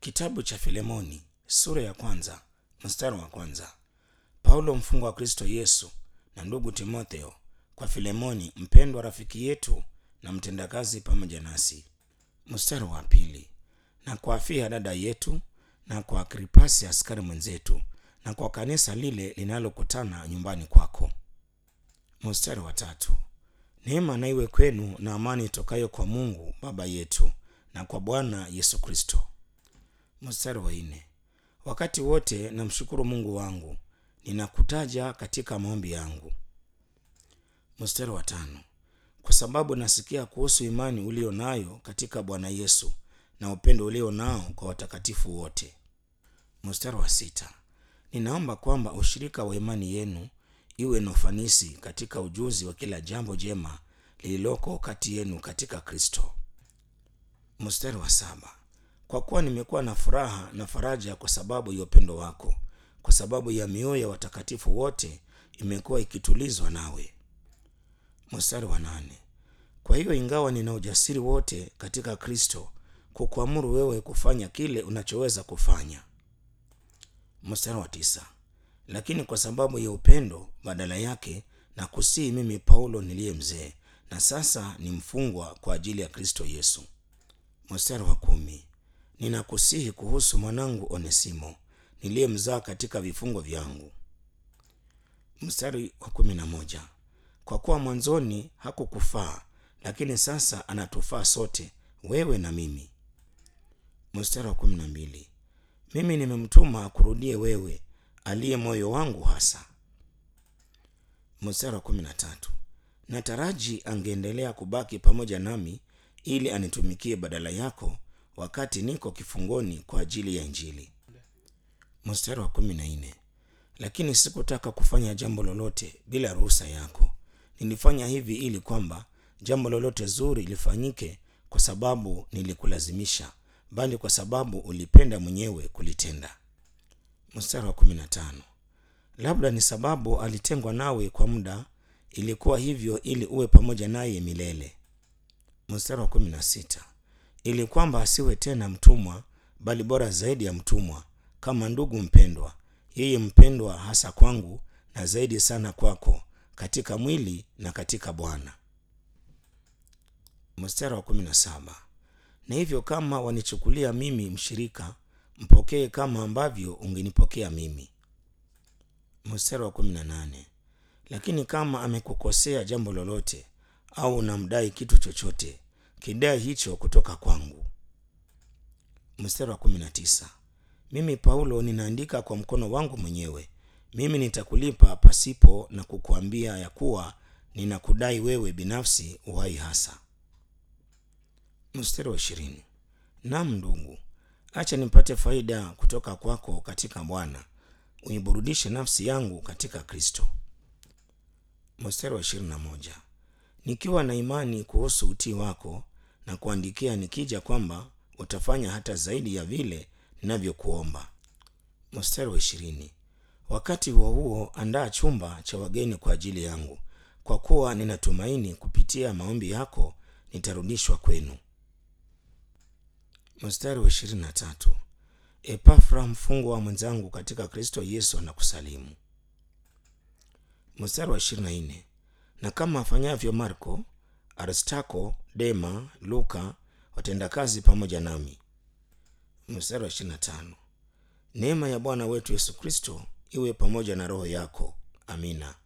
Kitabu cha Filemoni sura ya kwanza mstari wa kwanza. Paulo mfungwa wa Kristo Yesu na ndugu Timotheo kwa Filemoni mpendwa rafiki yetu na mtendakazi pamoja nasi. Mstari wa pili. Na kwa Afia dada yetu na kwa Agripasi askari mwenzetu na kwa kanisa lile linalokutana nyumbani kwako. Mstari wa tatu. Neema na iwe kwenu na amani itokayo kwa Mungu Baba yetu na kwa Bwana Yesu Kristo. Mstari wa nne. Wakati wote namshukuru Mungu wangu, ninakutaja katika maombi yangu. Mstari wa tano. Kwa sababu nasikia kuhusu imani ulio nayo katika Bwana Yesu na upendo ulio nao kwa watakatifu wote. Mstari wa sita. Ninaomba kwamba ushirika wa imani yenu iwe na ufanisi katika ujuzi wa kila jambo jema lililoko kati yenu katika Kristo. Mstari wa saba. Kwa kuwa nimekuwa na furaha na faraja kwa sababu ya upendo wako, kwa sababu ya mioyo ya watakatifu wote imekuwa ikitulizwa nawe. Mstari wa nane. Kwa hiyo ingawa nina ujasiri wote katika Kristo kukuamuru wewe kufanya kile unachoweza kufanya. Mstari wa tisa. Lakini kwa sababu ya upendo badala yake na kusihi mimi Paulo niliye mzee na sasa ni mfungwa kwa ajili ya Kristo Yesu. Mstari wa kumi. Ninakusihi kuhusu mwanangu Onesimo niliyemzaa katika vifungo vyangu. Mstari wa kumi na moja. Kwa kuwa mwanzoni hakukufaa, lakini sasa anatufaa sote, wewe na mimi. Mstari wa kumi na mbili. Mimi nimemtuma akurudie wewe, aliye moyo wangu hasa. Mstari wa kumi na tatu. Nataraji angeendelea kubaki pamoja nami ili anitumikie badala yako wakati niko kifungoni kwa ajili ya Injili. Mstari wa kumi na nne. Lakini sikutaka kufanya jambo lolote bila ruhusa yako. Nilifanya hivi ili kwamba jambo lolote zuri lifanyike kwa sababu nilikulazimisha, bali kwa sababu ulipenda mwenyewe kulitenda. Mstari wa kumi na tano. Labda ni sababu alitengwa nawe kwa muda, ilikuwa hivyo ili uwe pamoja naye milele. Mstari wa kumi na sita. Ili kwamba asiwe tena mtumwa, bali bora zaidi ya mtumwa, kama ndugu mpendwa, yeye mpendwa hasa kwangu na zaidi sana kwako, katika mwili na katika Bwana. Mstari wa kumi na saba. Na hivyo kama wanichukulia mimi mshirika, mpokee kama ambavyo ungenipokea mimi. Mstari wa kumi na nane. Lakini kama amekukosea jambo lolote au unamdai kitu chochote, kidai hicho kutoka kwangu. Mstari wa kumi na tisa. Mimi Paulo ninaandika kwa mkono wangu mwenyewe, mimi nitakulipa pasipo na kukuambia ya kuwa ninakudai wewe binafsi uhai hasa. Mstari wa ishirini. Naam ndugu, acha nipate faida kutoka kwako katika Bwana, uiburudishe nafsi yangu katika Kristo. Mstari wa ishirini na moja. Nikiwa na imani kuhusu utii wako na kuandikia nikija kwamba utafanya hata zaidi ya vile ninavyokuomba. Mstari wa ishirini. Wakati huo huo andaa chumba cha wageni kwa ajili yangu, kwa kuwa ninatumaini kupitia maombi yako nitarudishwa kwenu. Mstari wa ishirini na tatu. Epafra mfungwa wa mwenzangu katika Kristo Yesu anakusalimu. Mstari wa ishirini na nne. Na kama afanyavyo Marko, Aristako, Dema, Luka watendakazi pamoja nami. Mstari wa ishirini na tano. Neema ya Bwana wetu Yesu Kristo iwe pamoja na roho yako. Amina.